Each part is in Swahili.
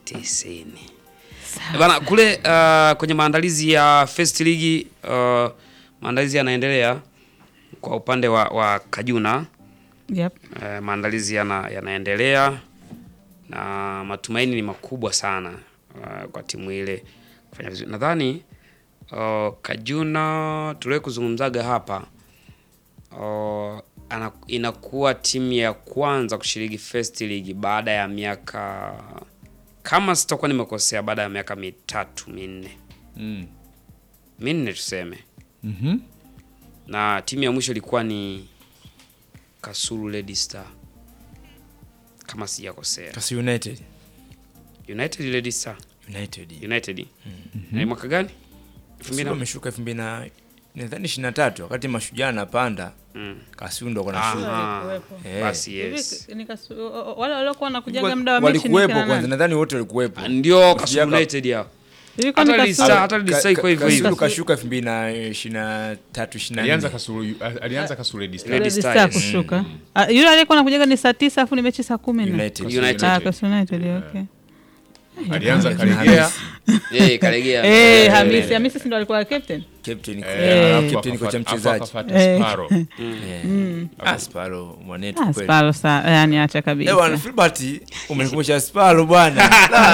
tisini. Bana kule uh, kwenye maandalizi ya First League uh, maandalizi yanaendelea kwa upande wa, wa Kajuna Yep. uh, maandalizi yana, yanaendelea na matumaini ni makubwa sana uh, kwa timu ile kufanya vizuri. Nadhani uh, Kajuna tuliwe kuzungumzaga hapa uh, ana, inakuwa timu ya kwanza kushiriki First League baada ya miaka kama sitakuwa nimekosea, baada ya miaka mitatu minne Mm. minne tuseme, Mhm. na timu ya mwisho ilikuwa ni Kasulu Red Star kama sijakosea. Kasi United. United Red Star United. United na mwaka gani? Elfu mbili Sio na- wameshuka 2000 na nadhani 23 wakati mashujaa anapanda. Mm. Kasi ndo kuna shuka. Aha. Eh. Basi yes. Hivi, nikasu- o- o- wale waliokuwa wanakujaga muda wa mechi ni walikuwepo kina kwanza, nani? nadhani wote walikuwepo. Ah, Ndio Kasulu Yaka- United hao. Hivi kwani Hata Kasulu- Lisa- hata Lisa Ka- iko ka- hivyo hivyo. Kasulu kashuka 2023 Alianza 24. Kasulu alianza Kasulu Red Star. Red Red Star, Star yes. kushuka. Ah, Yule aliyekuwa anakujaga ni saa tisa afu ni mechi saa kumi na United. United. Ah, Kasulu United, okay. Alianza Kalegea. Eh, kalegea. Eh, Eh, Hamisi, Hamisi si ndo alikuwa captain? Captain Eh, Eh. alafu captain kocha akafuata- mchezaji. akafuata Eh. Sparrow. Eh. Ah, Sparo mwanetu Ah, kweli. Spalo sa, yani acha Eh, bwana kabisa. Filbert umenikumbusha Sparo bwana.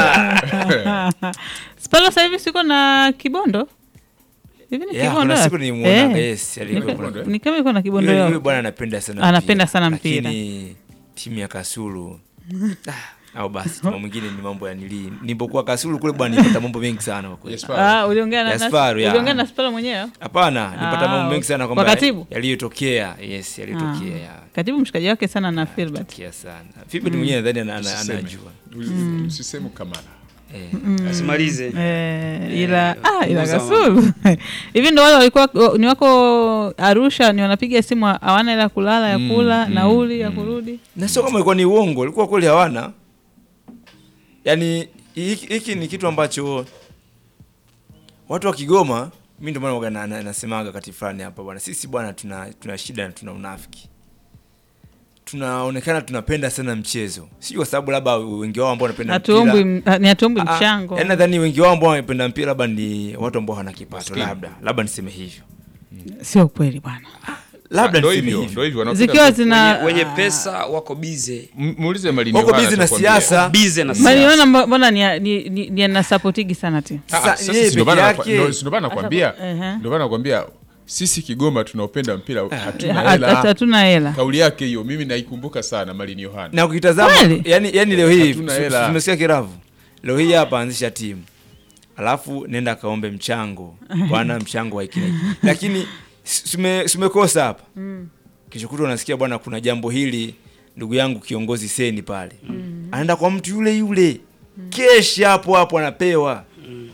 Spalo sasa hivi siko na Kibondo. Hivi ni Yeah, Kibondo? kuna wapi? siku nilimwona Eh, yes, alikuwa Ni kuna Kibondo, Ni kama iko na Kibondo Yule yule yao. bwana anapenda sana Anapenda mpira. sana mpira. Lakini timu ya Kasulu ah, au basi timu mwingine ni mambo ya nili. Nilipokuwa Kasulu kule bwana nilipata mambo mengi sana kwa kweli. Yes, Sparrow. Ah, uliongea na Ya na- Sparo, ya. uliongea na Spalo mwenyewe? Hapana, nilipata Ah, mambo mengi sana kwa kwamba katibu? yaliyotokea. Yes, yaliyotokea. ya. Katibu mshikaji wake sana na Filbert. Yaliyotokea sana. Filbert mwenyewe nadhani ana- ana- Usiseme. anajua. Usiseme Kamara. Eh. Asimalize. Eh, ila ah, ila Musa Kasulu hivi ndo wale walikuwa ni wako Arusha, ni wanapiga simu hawana ila kulala ya kula nauli ya kurudi. na sio kama ilikuwa ni uongo, ilikuwa kweli hawana. Yaani hiki hiki ni kitu ambacho watu wa Kigoma, mimi ndio maana waga na- na- nasemaga wakati fulani hapa bwana, sisi bwana tuna tuna shida na tuna unafiki. Tunaonekana tunapenda sana mchezo, sio kwa sababu labda wengi wao ambao wanapenda Hatuombwi mpira m- ni hatuombwi Ah, ah, mchango. yaani nadhani wengi wao ambao wanapenda mpira labda ni watu ambao hawana kipato, Maskini. labda labda niseme hivyo, Sio kweli bwana. labda Ndio niseme hivyo, hivyo. ndio hivyo. wanapenda Zikiwa tu- zina Wenye, wenye pesa wako bize. M- Muulize Malini Wako Yohana busy na atakwambia. siasa. Bize na Mariona siasa. mbo- mbona ni ni, ni, ni anasapotigi sana timu. Ah, ah, Sasa sasa yeye si ndio peke maana yake- nakwa- ndio- si ndio maana nakwambia Ehe. ndio maana nakwambia sisi Kigoma tunaopenda mpira hatuna Ha- hela. Hatuna hela. Kauli yake hiyo mimi naikumbuka sana Malini Yohana. na ukitazama Kweli? yani, yani leo hii Hatuna su- hela. tumesikia kiravu leo hii hapa anzisha timu alafu nenda kaombe mchango bwana mchango wa hiki na hiki. lakini sume- sumekosa hapa kesho kutwa unasikia bwana kuna jambo hili ndugu yangu kiongozi seni pale anaenda kwa mtu yule yule keshi hapo hapo anapewa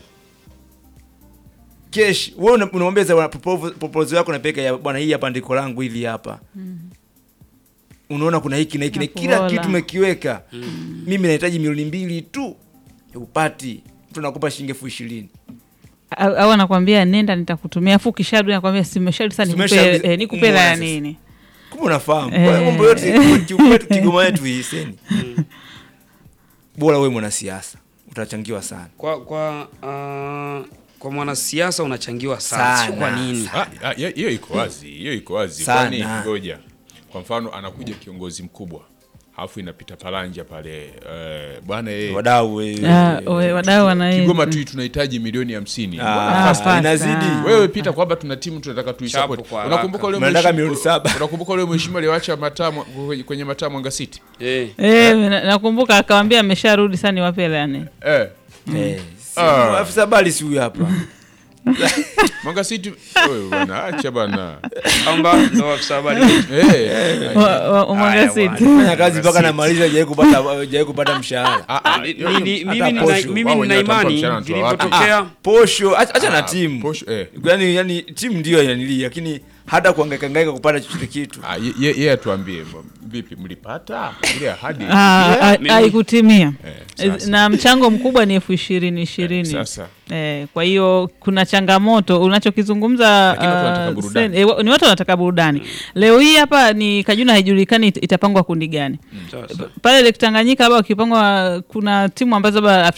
keshi wewe una- unamwambia za bwana, propo- proposal yako napeleka ya bwana hii hapa ndiko langu hili hapa unaona kuna hiki na hiki na kila Nakuola. kitu umekiweka mimi nahitaji milioni mbili tu upati mtu nakupa shilingi elfu ishirini Au au anakwambia nenda nitakutumia afu ukisharudi anakwambia simesharudi sasa nikupe Simesharudi, eh, nikupe hela ya umeona sasa. nini? kumbe unafahamu Eh. Kwa hiyo mambo yote kiukwetu kigoma yetu hii seni bora wewe mwanasiasa utachangiwa sana Kwa kwa uh, kwa mwanasiasa unachangiwa sana. Sio kwa Sana, nini? Ah, ah, hiyo hiyo iko wazi, hiyo iko wazi. Sana. Kwani ngoja, kwa mfano anakuja kiongozi mkubwa alafu inapita palanja pale eh, bwana yeye wadau eh, Ah, eh, we- wadau wana Kigoma tu tunahitaji milioni hamsini. ah, Hapana. inazidi Wewe pita kwamba tuna timu tunataka tuisupport. Chapo kwa haraka. Unakumbuka ule Mnataka mheshimiwa- milioni saba. Unakumbuka ule mheshimiwa aliwacha mataa mwa- kwenye- kwenye mataa Mwanga City? Eh. Eh, na- nakumbuka akawambia amesharudi sasa niwape hela ya nini? Eh, Eh, si- Ah. afisa habari si huyu hapa Mwanga City. Wewe bwana acha bana. Kwamba ndo afisa habari. Eh. Wa- wa- wa Mwanga Haya, City. bwana. fanya kazi mpaka namaliza hajawai kupata hajawai kupata mshahara Ah, ah, Mi- hiyo- mi- mi- hata Mimi nina posho. mimi Wao nina wenyewe watampa imani mshahara wanatoa wapi? vilivyotokea posho acha acha na Ah, timu posho, eh. yani, yani timu ndio yanili lakini hata kuangaika kupata chochote kitu Ah, ye- ye- yeye atuambie m- vipi mlipata ile ahadi? Ah, ah, Mimi- haikutimia Eh, sasa. na mchango mkubwa ni elfu ishirini ishirini Sasa Eh, kwa hiyo kuna changamoto unachokizungumza. Lakini watu wanataka ah, burudani. sen- eh, wa- ni watu wanataka burudani. Leo hii hapa ni Kajuna haijulikani it- itapangwa kundi gani Sawa, sawa. pale Lake Tanganyika, labda ukipangwa kuna timu ambazo labda